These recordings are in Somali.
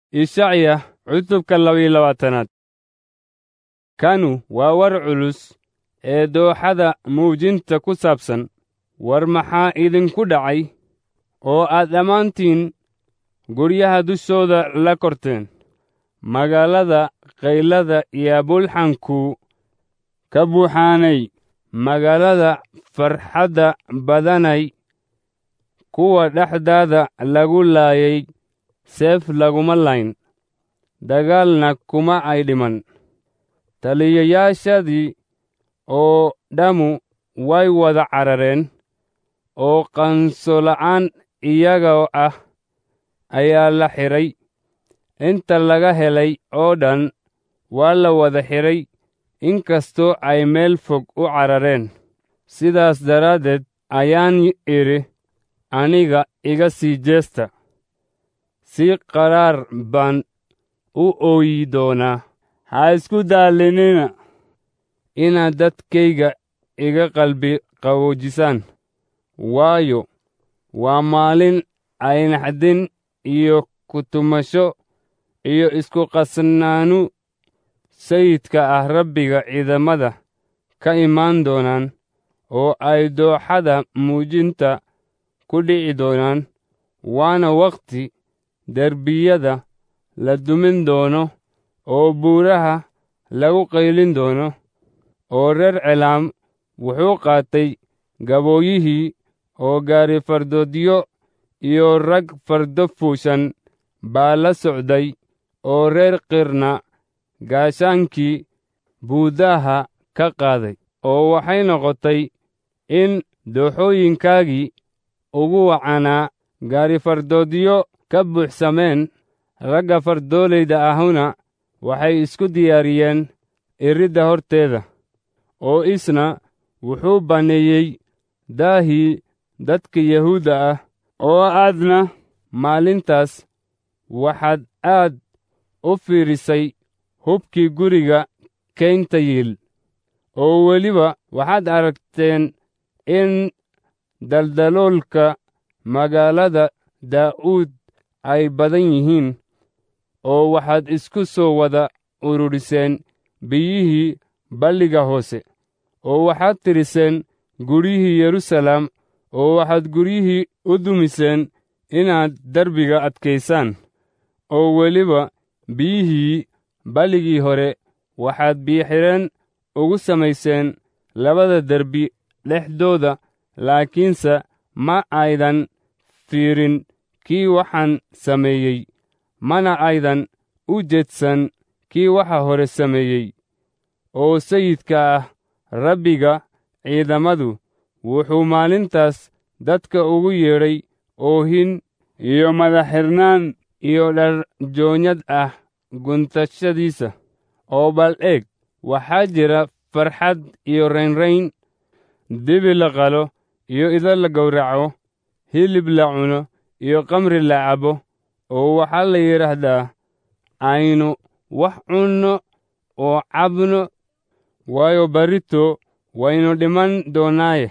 ishacya cutubka labayo labaatanaad kanu waa war culus ee dooxada muujinta ku saabsan war maxaa idinku dhacay oo aad dhammaantiin guryaha dushooda la korteen magaalada kaylada iyo bulxanku ka buuxaanay magaalada farxadda badanay kuwa dhexdaada lagu laayay seef laguma layn dagaalna kuma ay dhiman taliyayaashadii oo dhammu way wada carareen oo qansola'aan iyagoo ah ayaa la xidhay inta laga helay oo dhan waa la wada xidhay inkastoo ay meel fog u carareen sidaas daraaddeed ayaan idhi aniga iga sii jeesta si qaraar baan u ooyi doonaa ha isku daallinina inaad dadkayga iga qalbi qaboojisaan waayo waa maalin ay naxdin iyo kutumasho iyo isku qasnaanu sayidka ah rabbiga ciidamada ka imaan doonaan oo ay dooxada muujinta ku dhici doonaan waana wakhti derbiyada la dumin doono oo buuraha lagu qaylin doono oo reer celaam wuxuu qaatay gabooyihii oo gaari fardoodyo iyo rag fardo fuushan baa la socday oo reer qirna gaashaankii buudaha ka qaaday oo waxay noqotay in dooxooyinkaagii ugu wacanaa gaari fardoodyo ka buuxsameen ragga fardoolayda ahuna waxay isku diyaariyeen iridda horteeda oo isna wuxuu banneeyey daahii dadka yahuudda ah oo aadna maalintaas waxaad aad u fiirisay hubkii guriga kaynta yiil oo weliba waxaad aragteen in daldaloolka magaalada daa'uud ay badan yihiin oo waxaad isku soo wada ururiseen biyihii balliga hoose oo waxaad tiriseen guryihii yeruusaalem oo waxaad guryihii u dumiseen inaad derbiga adkaysaan oo weliba biyihii balligii hore waxaad biyo-xidheen ugu samayseen labada derbi dhexdooda laakiinse ma aydan fiirin kii waxaan sameeyey mana aydan u jeedsan kii waxa hore sameeyey oo sayidka ah rabbiga ciidamadu wuxuu maalintaas dadka ugu yeedhay oohin iyo madaxxirnaan iyo dharjoonyad ah guntashadiisa oo bal eeg waxaa jira farxad iyo raynrayn dibi la qalo iyo ido la gowraco hilib la cuno iyo kamri la cabo oo waxaa la yidhaahdaa aynu wax cunno oo cabno waayo barrito waynu dhiman doonnaaye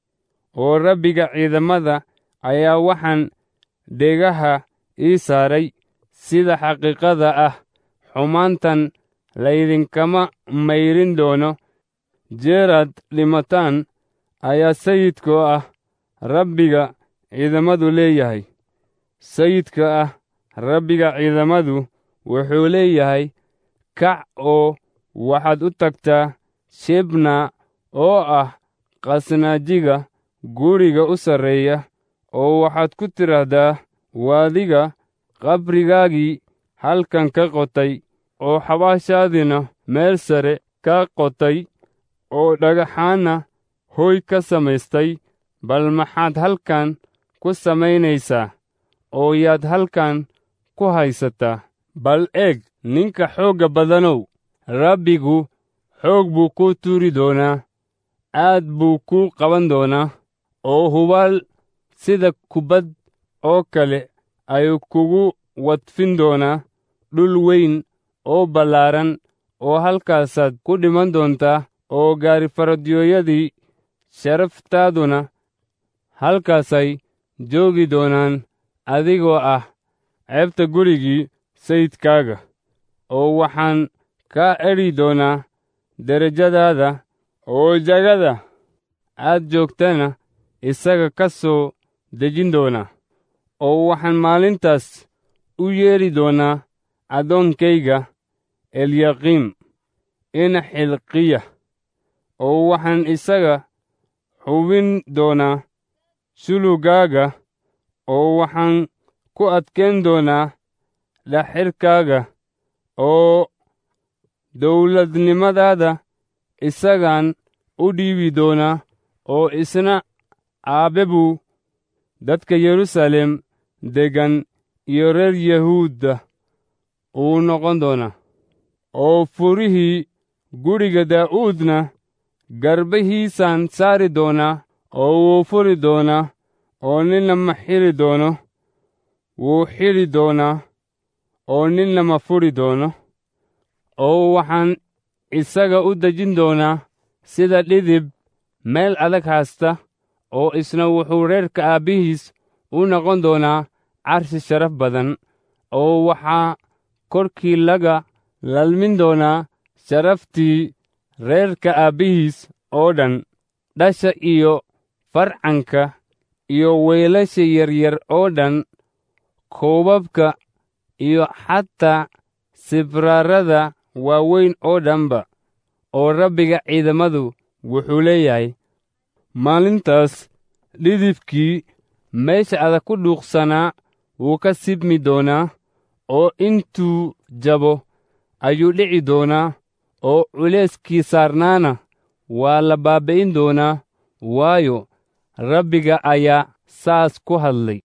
oo rabbiga ciidamada ayaa waxaan dhegaha ii saaray sida xaqiiqada ah xumaantan laydinkama mayrin doono jeeraad dhimataan ayaa sayidkoo ah rabbiga ciidamadu leeyahay sayidka ah rabbiga ciidamadu wuxuu leeyahay kac oo waxaad u tagtaa shebna oo ah qasnaajiga guriga u sarreeya oo waxaad ku tidhaahdaa waadiga qabrigaagii halkan ka qotay oo xabaashaadina meel sare ka qotay oo dhagaxaanna hoy ka samaystay bal maxaad halkan ku samaynaysaa oo yaad halkan ku haysataa bal eeg ninka xoogga badanow rabbigu xoog buu kuu tuuri doonaa aad buu kuu qaban doonaa oo hubaal sida kubbad oo kale ayuu kugu wadfin doonaa dhul weyn oo ballaaran oo halkaasaad ku dhiman doontaa oo gaarifaradyoyadii sharaftaaduna halkaasay joogi doonaan adigoo ah ceebta gurigii sayidkaaga oo waxaan kaa edhi doonaa derajadaada oo jagada aad joogtana isaga ka soo dejin doonaa oo waxaan maalintaas u yeedhi doonaa addoonkayga elyaqiim ina xilqiya oo waxaan isaga xubin doonaa shulugaaga oo waxaan ku adkayn doonaa dhaxirkaaga oo dawladnimadaada isagaan u dhiibi doonaa oo isna aabbe buu dadka yeruusaalem deggan iyo reer yahuudda uu noqon doonaa oo furihii guriga daa'uudna garbahiisaan saari doonaa oo wuu furi doonaa oo ninna ma xiri doono wuu xidhi doonaa oo ninna ma furi doono oo waxaan isaga u dejin doonaa sida dhidib meel adag haasta oo isna wuxuu reerka aabbihiis u noqon doonaa carshi sharaf badan oo waxaa korkii laga lalmin doonaa sharaftii reerka aabbihiis oo dhan dhasha iyo farcanka iyo weelasha yaryar oo dhan koobabka iyo xataa sibraarada waaweyn oo dhanba oo rabbiga ciidamadu wuxuu leeyahay maalintaas dhidibkii meesha adag ku dhuuqsanaa wuu ka sibmi doonaa oo intuu jabo ayuu dhici doonaa oo culayskii saarnaana waa la baaba'in doonaa waayo rabbiga ayaa saas ku hadlay